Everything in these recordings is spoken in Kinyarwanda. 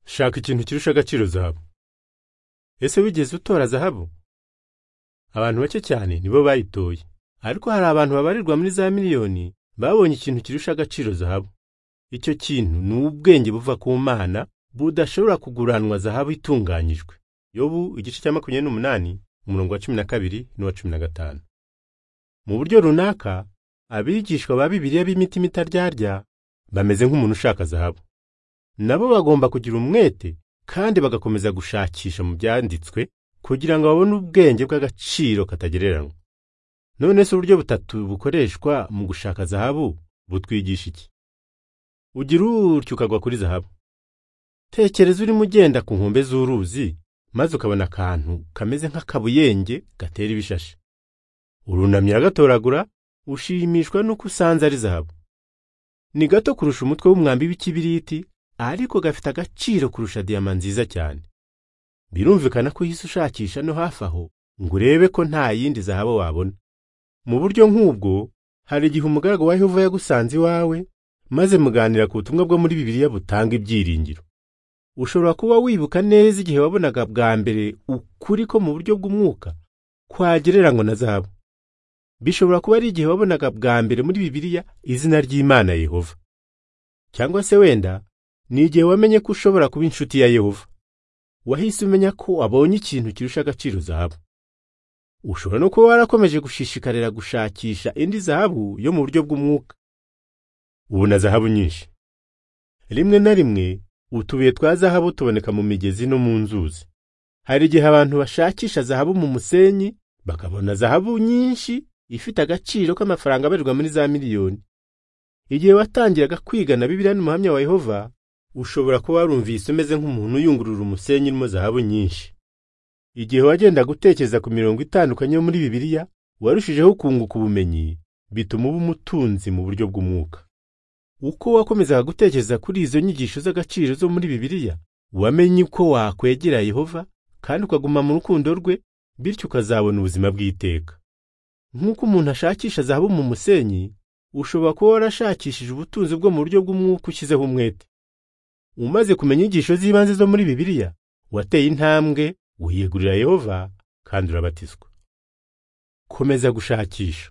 shaka ikintu kirusha agaciro zahabu ese wigeze utora zahabu abantu bake cyane nibo bayitoye ariko hari abantu babarirwa muri za miliyoni babonye ikintu kirusha agaciro zahabu icyo kintu ni ubwenge buva ku mana budashobora kuguranwa zahabu itunganyijwe yobu igice cya makumyabiri n'umunani umurongo wa cumi na kabiri n'uwa cumi na gatanu mu buryo runaka abigishwa ba bibiliya b'imitima itaryarya bameze nk'umuntu ushaka zahabu nabo bagomba kugira umwete kandi bagakomeza gushakisha mu byanditswe kugira ngo babone ubwenge bw'agaciro katagereranywa none se uburyo butatu bukoreshwa mu gushaka zahabu butwigisha iki ugira utyo ukagwa kuri zahabu tekereza urimo ugenda ku nkombe z'uruzi maze ukabona akantu kameze nk'akabuyenge gatera ibishashi urunamye uragatoragura ushimishwa n'uko usanze ari zahabu ni gato kurusha umutwe w'umwambi w'ikibiriti ariko gafite agaciro kurusha diyama nziza cyane birumvikana ko uhise ushakisha no hafi aho ngo urebe ko nta yindi zahabu wabona mu buryo nk'ubwo hari igihe umugaragu wa yehova yagusanze iwawe maze muganira ku butumwa bwo muri bibiliya butanga ibyiringiro ushobora kuba wibuka neza igihe wabonaga bwa mbere ukuri ko mu buryo bw'umwuka kwagereranywa na zahabu bishobora kuba ari igihe wabonaga bwa mbere muri bibiliya izina ry'imana yehova cyangwa se wenda ni igihe wamenye ko ushobora kuba inshuti ya yehova wahise umenya ko wabonye ikintu kirusha agaciro zahabu ushobora no kuba warakomeje gushishikarira gushakisha indi zahabu yo mu buryo bw'umwuka ubona zahabu nyinshi rimwe na rimwe utubuye twa zahabu tuboneka mu migezi no mu nzuzi hari igihe abantu bashakisha zahabu mu musenyi bakabona zahabu nyinshi ifite agaciro k'amafaranga abarirwa muri za miliyoni igihe watangiraga kwigana bibiriya n'umuhamya wa yehova ushobora kuba warumvise umeze nk'umuntu uyungurura umusenyi urimo zahabu nyinshi igihe wagendaga utekereza ku mirongo itandukanye yo muri bibiliya warushijeho kunguka ubumenyi bituma uba umutunzi mu buryo bw'umwuka uko wakomezaga gutekereza kuri izo nyigisho z'agaciro zo muri bibiliya wamenye uko wakwegera yehova kandi ukaguma mu rukundo rwe bityo ukazabona ubuzima bw'iteka nk'uko umuntu ashakisha zahabu mu musenyi ushobora kuba warashakishije ubutunzi bwo mu buryo bw'umwuka ushyizeho umwete umaze kumenya inyigisho z'ibanze zo muri bibiliya wateye intambwe wiyegurira yehova kandi urabatizwa komeza gushakisha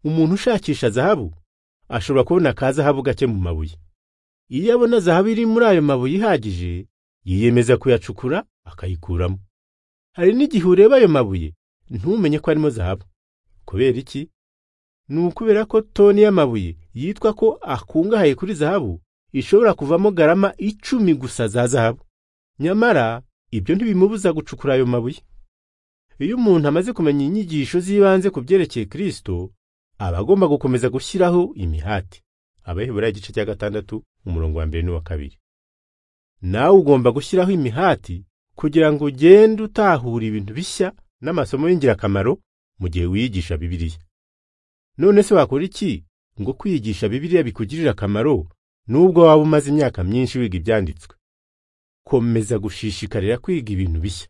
umuntu ushakisha zahabu ashobora kubona ka zahabu gake mu mabuye iyo abona zahabu iri muri ayo mabuye ihagije yiyemeza kuyacukura akayikuramo hari n'igihe ureba ayo mabuye ntumenye ko arimo zahabu kubera iki ni ukubera ko toni y'amabuye yitwa ko akungahaye kuri zahabu ishobora kuvamo garama icumi gusa za zahabu nyamara ibyo ntibimubuza gucukura ayo mabuye iyo umuntu amaze kumenya inyigisho z'ibanze ku byerekeye kirisito aba agomba gukomeza gushyiraho imihati abahebura igice cya gatandatu umurongo wa mbere n'uwa kabiri nawe ugomba gushyiraho imihati kugira ngo ugende utahura ibintu bishya n'amasomo y'ingirakamaro mu gihe wiyigisha bibiliya none se wakora iki ngo kwiyigisha bibiliya bikugirire akamaro nubwo waba umaze imyaka myinshi wiga ibyanditswe komeza gushishikarira kwiga ibintu bishya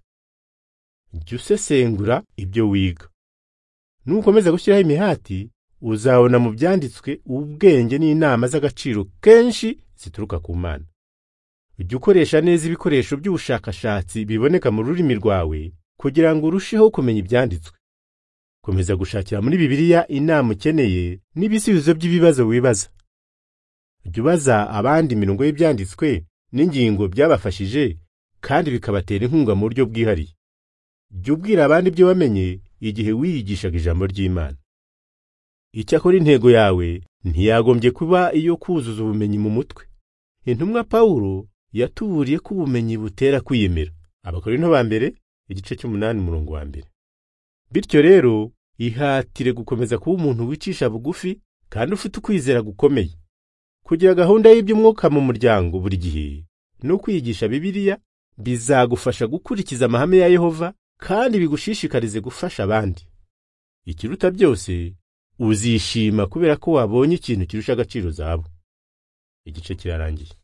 jya usesengura ibyo wiga nukomeza gushyiraho imihati uzabona mu byanditswe ubwenge n'inama z'agaciro kenshi zituruka ku mana jya ukoresha neza ibikoresho by'ubushakashatsi biboneka mu rurimi rwawe kugira ngo urusheho kumenya ibyanditswe komeza gushakira muri bibiliya inama ukeneye n'ibisubizo by'ibibazo wibaza jya ubaza abandi imirongo y'ibyanditswe n'ingingo byabafashije kandi bikabatera inkunga mu buryo bwihariye jya ubwira abandi ibyo wamenye igihe wiyigishaga ijambo ry'imana icyakora intego yawe ntiyagombye kuba iyo kuzuza ubumenyi mu mutwe intumwa pawulo yatuburiye ko ubumenyi butera kwiyemera abakorinto ba mbere igice cy'umunani umurongo wa mbere bityo rero ihatire gukomeza kuba umuntu wicisha bugufi kandi ufite ukwizera gukomeye kugira gahunda y'iby'umwuka mu muryango buri gihe no kwigisha bibiliya bizagufasha gukurikiza amahame ya yehova kandi bigushishikarize gufasha abandi ikiruta byose uzishima kubera ko wabonye ikintu kirusha agaciro zabo igice kirarangiye